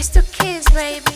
It's the kids, baby.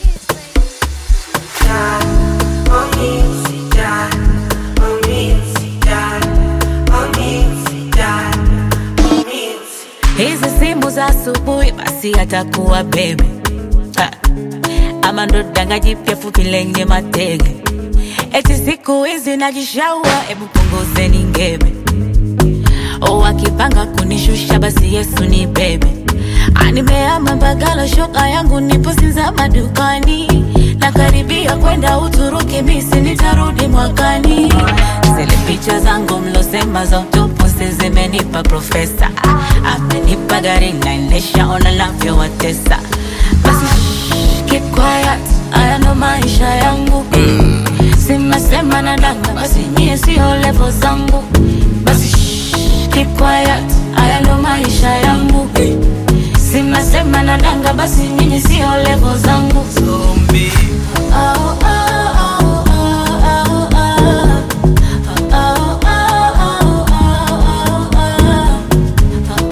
hizi simu za asubuhi basi atakuwa bebe Ha. ama ndo danga jipya fupi lenye matege eti siku hizi najishaua hebu punguzeni ngebe wakipanga kunishusha basi yesu ni bebe animeama mbagala shoka yangu nipo sinza madukani nakaribia kwenda uturuki misi nitarudi mwakani zile picha zangu mlosema za utupusi zimenipa profesa amenipa gari naendesha ona navyowatesa basi shh, keep quiet haya ndo maisha yangu simesema na danga basi nyie sio levo zangu basi shh, keep quiet haya ndo maisha yangu simesema na danga basi nyinyi sio levo zangu Zombie. Oh, oh, oh, oh, oh, oh. Oh, oh, oh, oh, oh,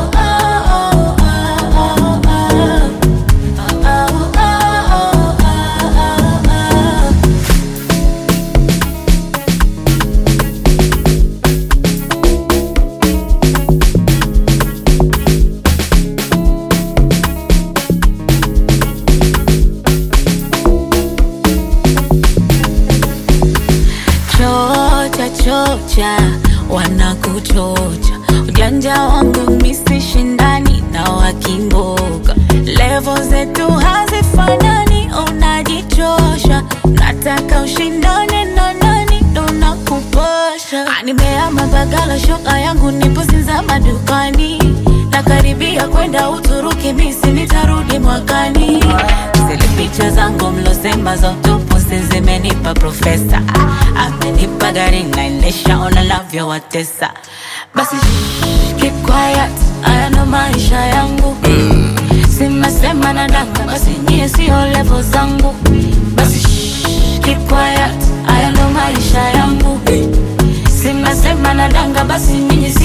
chocha chocha wanakuchocha ujanja wangu misi shindani na wakimboga levo zetu hazifanani unajichosha nataka ushindane na nani ndo nakupasha nimeama bagala shoka yangu nipo sinza madukani nakaribia kwenda uturuki misi nitarudi mwakani zile picha zangu mlosema za utupusi zimenipa profesa amenipa gari naendesha ona navyowatesa basi shh, keep quiet haya ndo maisha yangu simesema na danga basi nyie sio levo zangu basi shh, keep quiet haya ndo maisha yangu simesema na danga basi nyinyi sio